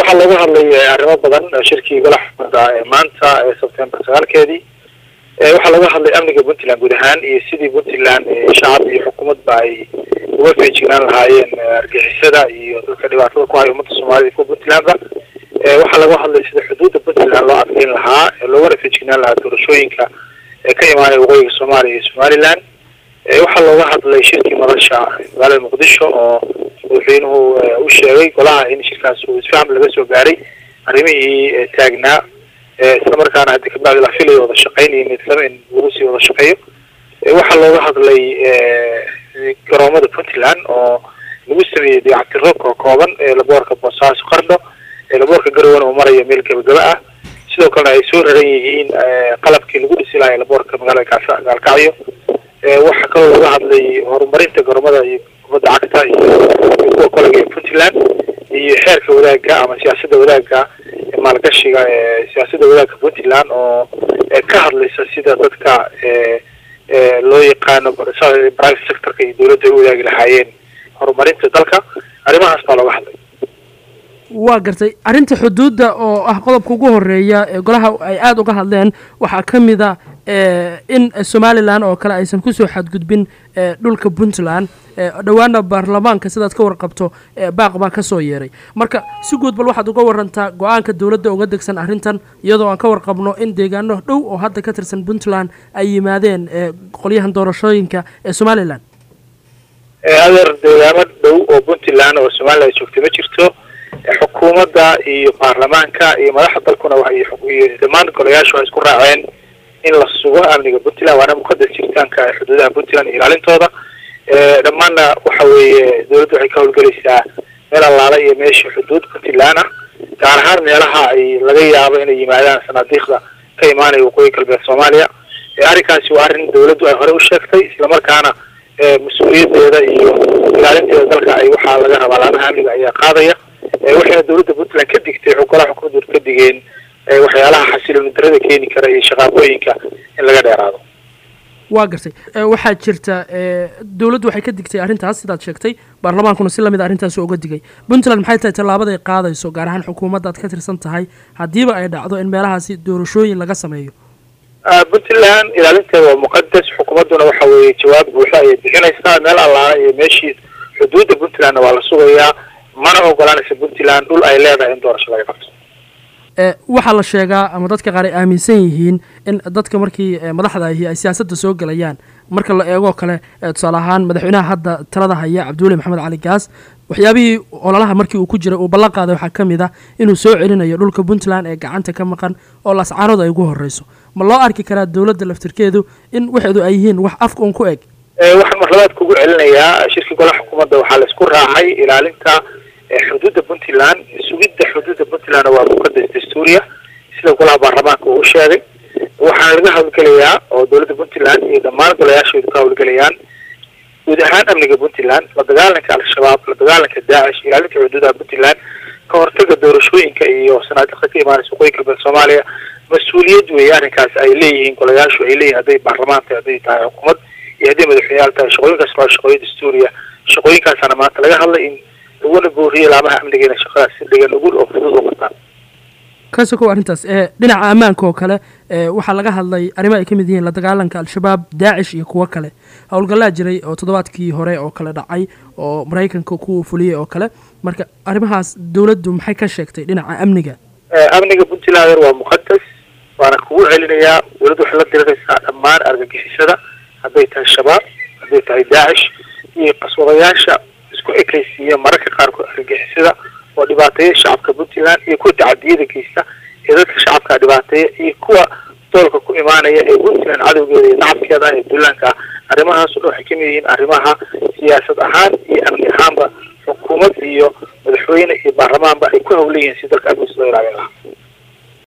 waxaa laga hadlay arrimo badan shirkii golaha xukuumadda ee maanta ee sebtembar sagaalkeedii waxaa laga hadlay amniga puntland guud ahaan iyo sidii puntland shacab iyo xukuumadba ay uga feejignaan lahaayeen argixisada iyo dadka dhibaatada ku haya ummadda soomaalida kuwa puntlandba waxaa laga hadlay sida xuduudda puntland loo adkeyn lahaa loogana feejignaan lahaa doorashooyinka ee ka imaanaya waqooyiga soomaaliya iyo somaliland waxaa looga hadlay shirkii madasha magaalada muqdisho oo madaxweynuhu u sheegay golaha in shirkaas uu isfaham laga soo gaaray arrimihii taagnaa islamarkaana haddi kabacdi la filayo wada shaqeyn iyo midlama in lagu sii wada shaqeeyo waxaa looga hadlay garoomada puntland oo lagu sameeyey dayactiro koo kooban laboorka boosaaso qardho laboorka garowana uu marayo meel gebagaba ah sidoo kalena ay soo raran yihiin qalabkii lagu dhisi lahay laboorka magaalada gaasa gaalkacyo waxaa kaloo laga hadlay horumarinta garoomada iyo kubadda cagta iyo kuwa kolega ee puntland iyo xeerka wadaagga ama siyaasadda wadaagga maalgashiga ee siyaasadda wadaagga puntland oo ka hadlaysa sida dadka loo yaqaano private sectorka iyo dawladda ay u wadaagi lahaayeen horumarinta dalka arrimahaas baa looga hadlay waa gartay arrinta xuduudda oo ah qodobka ugu horeeya ee golaha ay aada uga hadleen waxaa ka mid a in somalilan oo kale aysan kusoo xadgudbin dhulka puntland dhowaana baarlamaanka sidaad ka warqabto baaq baa kasoo yeeray marka si guud bal waxaad uga warantaa go-aanka dowladda uga degsan arrintan iyadoo aan ka warqabno in deegaano dhow oo hadda ka tirsan puntland ay yimaadeen qolyahan doorashooyinka ee somalilan adeer deegaamo dhow oo puntland oo somalilan joogtay ma jirto xukuumadda iyo baarlamaanka iyo madaxda dalkuna iyo dhammaan golayaashu waxay isku raaceen in la sugo amniga puntland waana muqadas jiritaanka xuduudaha puntland iyo ilaalintooda dhammaanna waxa weeye dawladda waxay ka howlgelaysaa meel allaala iyo meesha xuduud puntland ah gaar ahaan meelaha ay laga yaabo inay yimaadaan sanaadiiqda ka imaanaya waqooyi galbeed soomaaliya arrinkaasi waa arrin dawladdu ay hore u sheegtay islamarkaana mas-uuliyadeeda iyo ilaalinteeda dalka ay waxaa laga rabaa laamaha amniga ayaa qaadaya waxayna dawladda puntland ka digtay golaha xukuumaddu ka digeen waxyaalaha xasilooni darada keeni kara iyo shaqaaqooyinka in laga dheeraado waa gartay waxaa jirta dowladdu waxay ka digtay arrintaas sidaad sheegtay baarlamaankuna si lamid a arrintaas uga digay puntland maxay tahay tallaabada ay qaadayso gaar ahaan xukuumadda ad ka tirsan tahay haddiiba ay dhacdo in meelahaasi doorashooyin laga sameeyo puntland ilaalinteeda waa muqadas xukuumadduna waxa weeye jawaab buuxa ayay bixinaysaa meel allaala iyo meeshii xuduudda puntlandna waa la sugayaa mana ogolanaysa puntland dhul ay leedahay in doorasho laga qabto waxaa la sheegaa ama dadka qaar ay aaminsan yihiin in dadka markii madaxda ahi ay siyaasadda soo gelayaan marka la eegoo kale tusaale ahaan madaxweynaha hadda talada haya cabdiweli maxamed cali gaas waxyaabihii ololaha markii uu ku jiray uu ballan qaaday waxaa ka mid ah inuu soo celinayo dhulka puntland ee gacanta ka maqan oo lascaanood ay ugu horreyso ma loo arki karaa dowladda laftirkeedu in waxeedu ay yihiin wax afka un ku eg waxaan marlabaad kugu celinayaa shirkii golaha xukuumadda waxaa la isku raacay ilaalinta xuduudda puntland sugidda xuduudda puntland waa muqadas dastuuriya sida golaha baarlamaanka uu u sheegay waxaana laga howlgelayaa oo dowladda puntland iyo dhammaan golayaashoodu ka howlgelayaan guud ahaan amniga puntland la dagaalanka al-shabaab la dagaalanka daacish ilaalinta xuduudaha puntland ka hortaga doorashooyinka iyo sanaadiqda ka imaanaysa waqooyi galbeed soomaaliya mas-uuliyad weeye arrinkaas ay leeyihiin golayaashu ay leeyihin hadday baarlamaan tahay hadday tahay xukuumad iyo hadday madaxweyneyaal tahay shaqooyinkaas waa shaqooyin dastuuriya shaqooyinkaasana maanta laga hadlay in laguna booriye laamaha amniga inay shaqadaas si dhigan ugul oo fudud u qabtaan ka sokow arrintaas dhinaca ammaanka oo kale waxaa laga hadlay arrimo ay ka mid yihiin la dagaalanka al-shabaab daacish iyo kuwo kale howlgallaa jiray oo toddobaadkii hore oo kale dhacay oo maraykanka ku fuliyey oo kale marka arrimahaas dowladdu maxay ka sheegtay dhinaca amniga amniga puntland waa muqadas waana kugu celinayaa dowladdu waxay la diriraysaa dhammaan argagixisada hadday tahay shabaab hadday tahay daacish iyo qaswadayaasha isku ekaysiiya mararka qaarkood argagixisada oo dhibaateeya shacabka puntland iyo kuwa tacadiyada geysta ee dadka shacabka dhibaateeya iyo kuwa doolka ku imaanaya ee puntland cadowgeeda iyo nacabkeeda ah ee duulaanka ah arrimahaas o dhan waxay kamid yihiin arrimaha siyaasad ahaan iyo amni ahaanba xukuumad iyo madaxweyne iyo baarlamaanba ay ku howlan yihiin si dalka amnigiisa loo ilaalin lahaa